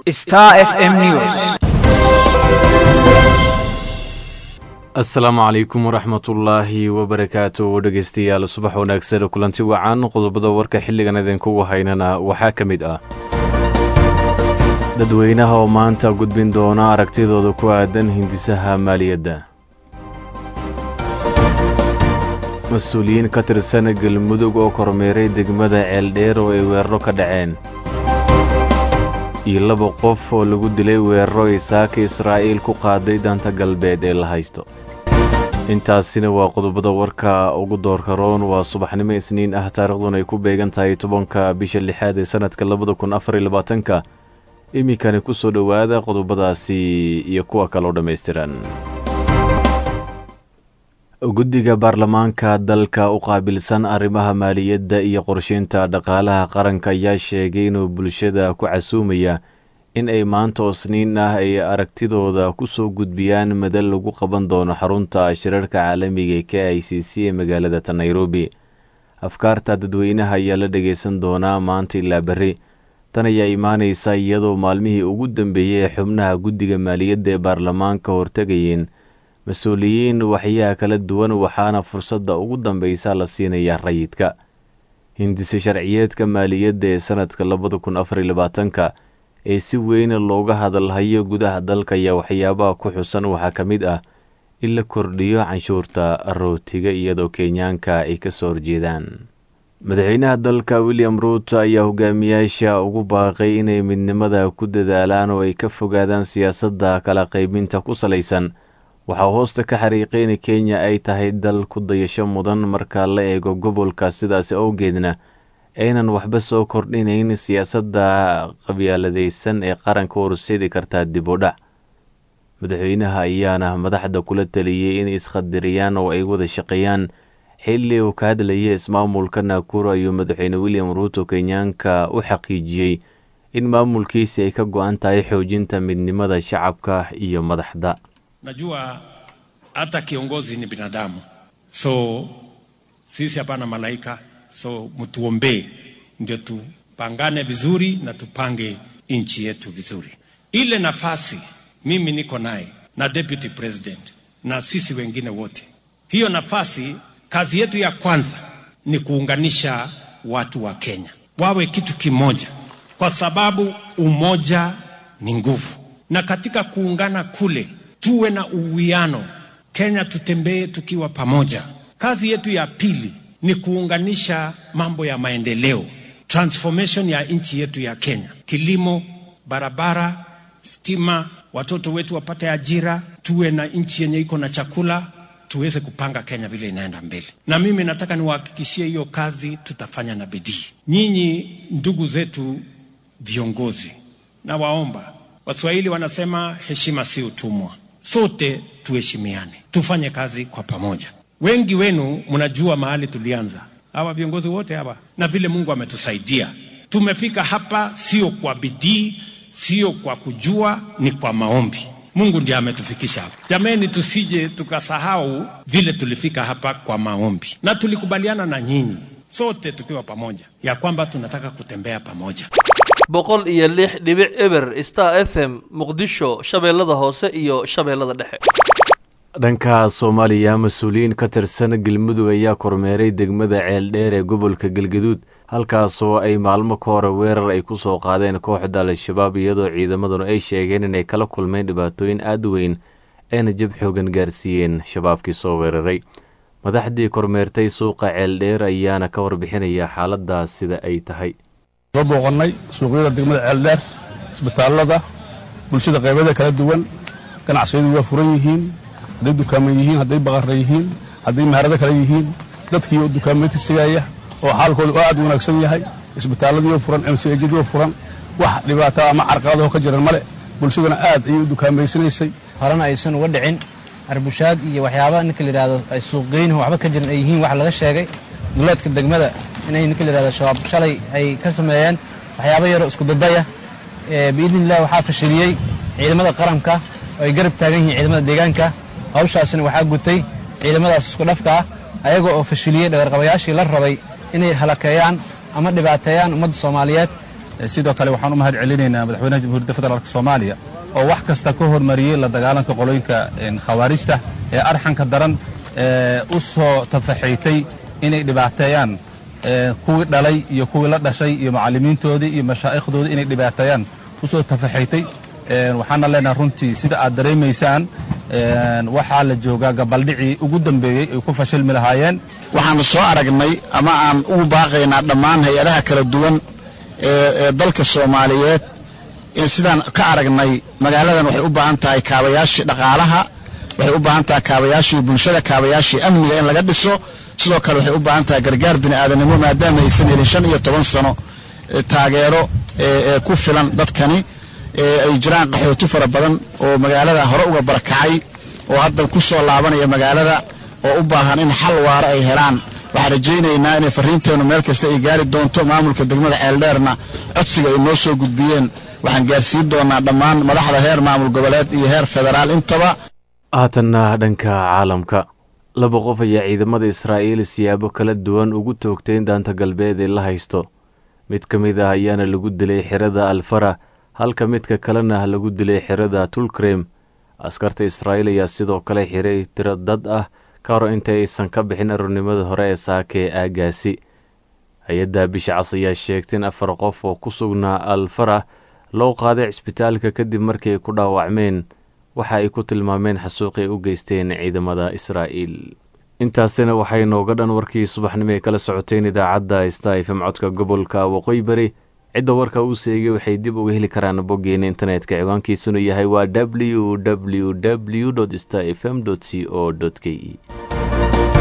Star FM News. asalaamu calaykum waraxmatullaahi wabarakaatu dhegeystayaal subax wanaagsan kulanti wacan qodobada warka xilligan idinkugu haynana waxaa ka mid ah dadweynaha oo maanta gudbin doona aragtidooda ku aadan hindisaha maaliyadda mas-uuliyiin ka tirsan galmudug oo kormeeray degmada ceeldheer oo ay weeraro ka dhaceen iyo laba qof oo lagu dilay weeraro ay saaka israa'iil ku qaaday danta galbeed ee la haysto intaasina waa qodobada warka ugu doorka roon waa subaxnimo isniin ah taariikhduna ay ku beegan tahay tobanka bisha lixaad ee sanadka labada kun afar iyo labaatanka iminkani ku soo dhowaada qodobadaasi iyo kuwa kaloo dhammaystiran guddiga baarlamaanka dalka u qaabilsan arrimaha maaliyadda iyo qorsheynta dhaqaalaha qaranka ayaa sheegay inuu bulshada ku casuumaya in ay maanta oo sniin ah ay aragtidooda ku soo gudbiyaan madal lagu qaban doono xarunta shirarka caalamiga ee k i c c ee magaalada ta nairobi afkaarta dadweynaha ayaa la dhageysan doonaa maanta ilaa berri tan ayaa imaanaysa iyadoo maalmihii ugu dambeeyey ee xubnaha guddiga maaliyadda ee baarlamaanka hortegayeen mas-uuliyiin waxyaha kala duwan waxaana fursadda ugu dambeysa la siinayaa rayidka hindise sharciyeedka maaliyadda ee sanadka labada kun afar iyo labaatanka ee si weyn looga hadalhayo gudaha dalka ayaa waxyaabaha ku xusan waxaa ka mid ah in la kordhiyo canshuurta rootiga iyadoo kenyaanka ay ka soo horjeedaan madaxweynaha dalka william ruut ayaa hogaamiyaasha ugu baaqay inay midnimada ku dadaalaan oo ay ka fogaadaan siyaasadda kala qaybinta ku salaysan waxaa hoosta ka xariiqay in kenya ay tahay dal ku dayasho mudan marka la eego gobolka sidaas awgeedna aynan waxba soo kordhinayn siyaasadda qabyaaladaysan ee qaranka horseedi kartaa dib u dhac madaxweynaha ayaana madaxda kula taliyey in isqadiriyaan oo ay wada shaqeeyaan xilli uu ka hadlayay ismaamulka naakuro ayuu madaxweyne william ruuto kenyaanka u xaqiijiyey in maamulkiisi ay ka go-an tahay xoojinta midnimada shacabka iyo madaxda Najua hata kiongozi ni binadamu, so sisi hapana malaika, so mtuombee ndio tupangane vizuri na tupange nchi yetu vizuri. Ile nafasi mimi niko naye na deputy president na sisi wengine wote, hiyo nafasi, kazi yetu ya kwanza ni kuunganisha watu wa Kenya wawe kitu kimoja, kwa sababu umoja ni nguvu, na katika kuungana kule tuwe na uwiano. Kenya tutembee tukiwa pamoja. Kazi yetu ya pili ni kuunganisha mambo ya maendeleo, transformation ya nchi yetu ya Kenya, kilimo, barabara, stima, watoto wetu wapate ajira, tuwe na nchi yenye iko na chakula, tuweze kupanga Kenya vile inaenda mbele. Na mimi nataka niwahakikishie hiyo kazi tutafanya na bidii. Nyinyi ndugu zetu viongozi, nawaomba, Waswahili wanasema heshima si utumwa sote tuheshimiane, tufanye kazi kwa pamoja. Wengi wenu mnajua mahali tulianza, hawa viongozi wote hawa, na vile Mungu ametusaidia tumefika hapa, sio kwa bidii, sio kwa kujua, ni kwa maombi. Mungu ndiye ametufikisha hapa. Jameni, tusije tukasahau vile tulifika hapa kwa maombi, na tulikubaliana na nyinyi sote tukiwa pamoja ya kwamba tunataka kutembea pamoja. boqol iyo lix dhibic eber star f m muqdisho shabeellada hoose iyo shabeellada dhexe dhanka soomaaliya mas-uuliyiin ka tirsan galmudug ayaa kormeeray degmada ceeldheer ee gobolka galgaduud halkaasoo ay maalmo ka hore weerar ay ku soo qaadeen kooxda al-shabaab iyadoo ciidamaduna ay sheegeen inay kala kulmeen dhibaatooyin aada weyn ayna jab xoogan gaarsiiyeen shabaabkii soo weeraray madaxdii kormeertay suuqa ceeldheer ayaana ka warbixinaya xaaladdaas sida ay tahay soo booqannay suuqyada degmada ceeldheer isbitaallada bulshada qaybada kala duwan ganacsiyadu waa furan yihiin hadday dukaaman yihiin hadday baqarra yihiin hadday maharado kale yihiin dadkii oo dukaameynta sigaya oo xaalkoodu aad u wanaagsan yahay isbitaalladii oo furan mcjadii oo furan wax dhibaataa ama carqaladahoo ka jiran male bulshaduna aad ayay u dukaameysanaysay horena aysan uga dhicin arbushaad iyo waxyaaba ninka layidhahdo ay suuqgeynuhu waxba ka jiran ay yihiin wax laga sheegay duleedka degmada inay ninka layidhahdo shabaab shalay ay ka sameeyeen waxyaaba yaroo isku dadaya biidni illah waxaa fashiliyey ciidamada qaranka oo ay garab taagan yihiin ciidamada deegaanka hawshaasina waxaa gutay ciidamadaas isku dhafka ah ayaga oo fashiliyey dhagarqabayaashii la rabay inay halakeeyaan ama dhibaateeyaan ummadda soomaaliyeed sidoo kale waxaan u mahad celinaynaa madaxweynaha jamhuuriyadda federaalk soomaaliya oo wax kasta ka hormariyey la dagaalanka qolooyinka khawaarijta ee arxanka daran u soo tafaxaytay inay dhibaateeyaan kuwii dhalay iyo kuwii la dhashay iyo macallimiintoodii iyo mashaa'ikhdoodii inay dhibaateeyaan u soo tafaxaytay waxaana leenahay runtii sida aad dareemaysaan waxaa la joogaa gabaldhicii ugu dambeeyey ay ku fashilmi lahaayeen waxaanu soo aragnay ama aan ugu baaqaynaa dhammaan hay-adaha kala duwan ee dalka soomaaliyeed sidaan ka aragnay magaaladan waxay u baahan tahay kaabayaashii dhaqaalaha waxay u baahan tahay kaabayaashii bulshada kaabayaashii amniga in laga dhiso sidoo kale waxay u baahan tahay gargaar bini'aadanimo maadaama aysan helin shan iyo toban sano taageero ee ku filan dadkani ay jiraan qaxooti fara badan oo magaalada hore uga barakacay oo hadda ku soo laabanaya magaalada oo u baahan in xal waara ay helaan waxaan rajaynaynaa inay farriinteennu meel kasta ay gaari doonto maamulka degmada ceeldheerna codsiga ay noo soo gudbiyeen waxaan gaarsiin doonaa dhammaan madaxda heer maamul goboleed iyo heer federaal intaba haatanna dhanka caalamka laba qof ayaa ciidamada israa'iil siyaabo kala duwan ugu toogteen daanta galbeed ee la haysto mid ka mid ah ayaana lagu dilay xerada alfara halka midka kalena lagu dilay xerada tulkrem askarta israa'iil ayaa sidoo kale xiray tiro dad ah ka hor inta aysan ka bixin aroornimada hore ee saaka ee aagaasi hay-adda bisha cas ayaa sheegtay in afar qof oo ku sugnaa alfara loo qaaday cisbitaalka kadib markii ay ku dhaawacmeen waxa ay ku tilmaameen xasuuqi ay u geysteen ciidamada israa'iil intaasina waxay nooga dhan warkii subaxnimo ay kala socoteen idaacadda sta fm codka gobolka waqooyi bari cidda warka uu seegay waxay dib uga heli karaan boggeena internetka ciwaankiisuna yahay waa w w w sta fm c o k e